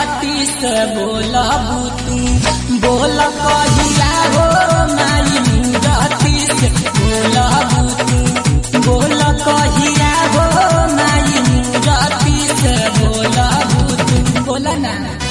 राती से बोलबू तू बोल कहिया हो माई राती से बोलबू तू बोल कहिया हो माई राती से बोलबू तू बोल ना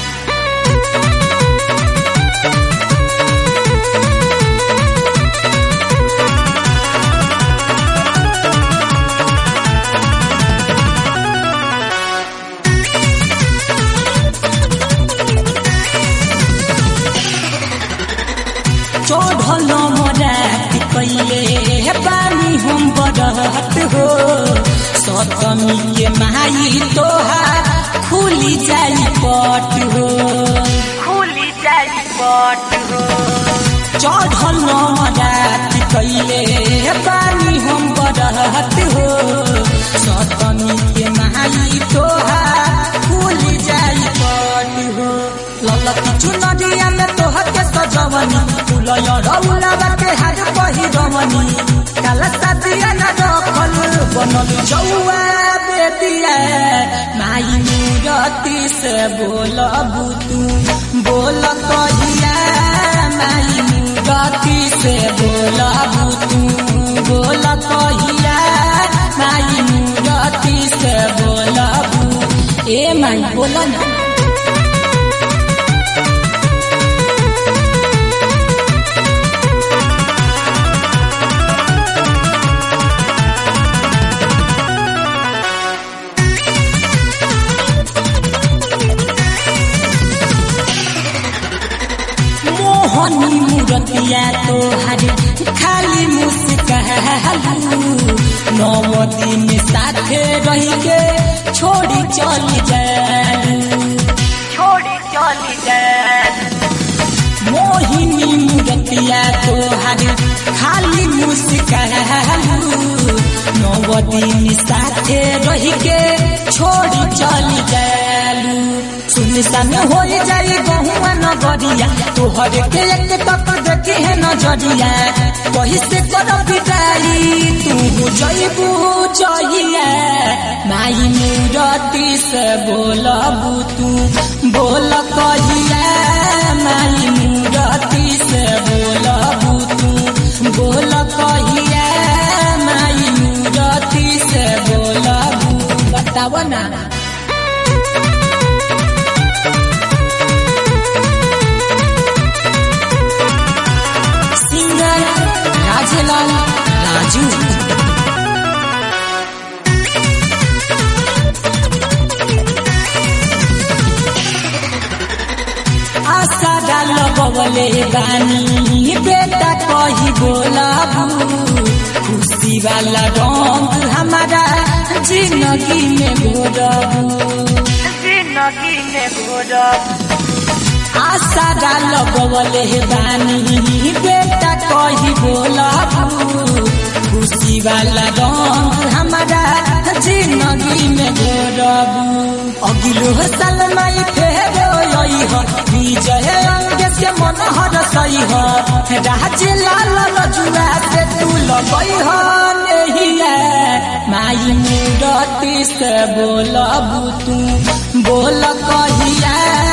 चढ़ल मरात कैले पानी हम बरहत हो सतमी के माई तोहार खुली जाई पट हो खुली जाई पट हो चढ़ल मरात कैले पानी हम बरहत हो सतमी के माई तोहार खुली जाई पट हो ललती चुनरिया में तोहर के सजवनी फुलय रौला के हाथ पहिरवनी काला सादिया न रखल बनल जौआ बेदिया माई मूरती से बोलबू तू बोल कहिया माई मूरती से बोलबू तू बोल कहिया माई मूरती से बोलबू ए माई बोल ना मोहनी मूरतिया तोहर खाली मुस्कालू नव दिन साथे रह के छोड़ी चल जालू छोड़ी चली जाए मोहिनी मूरतिया तोहर खाली मुस्कालू नव दिन साथे रह के छोड़ी चल जालू सुनसान हो जाई गहुआ नगरिया तोहर के एक तक देखी है नजरिया कही से कर बिदाई तू जईबू जइया माई मूरती से बोलबू तू बोल कहिया माई मूरती से बोलबू तू बोल कहिया माई मूरती से बोलबू बताव ना सिंगर राजलाल राजू आशा डाल बबले बानी बेटा कही बोलाबू खुशी वाला रंग हमारा जिंदगी में घोरबू जिंदगी में घोरब आशा डाल बबले बानी बेटा कही बोलाबू खुशी वाला रंग हमारा जिंदगी में घोरबू अगिलो साल माई फेरो यही हो विजय अंग से मन हर सही हो राज लाल रजुआ से तू लगई हो नहीं माई मूरती से बोलबू तू बोल कहिया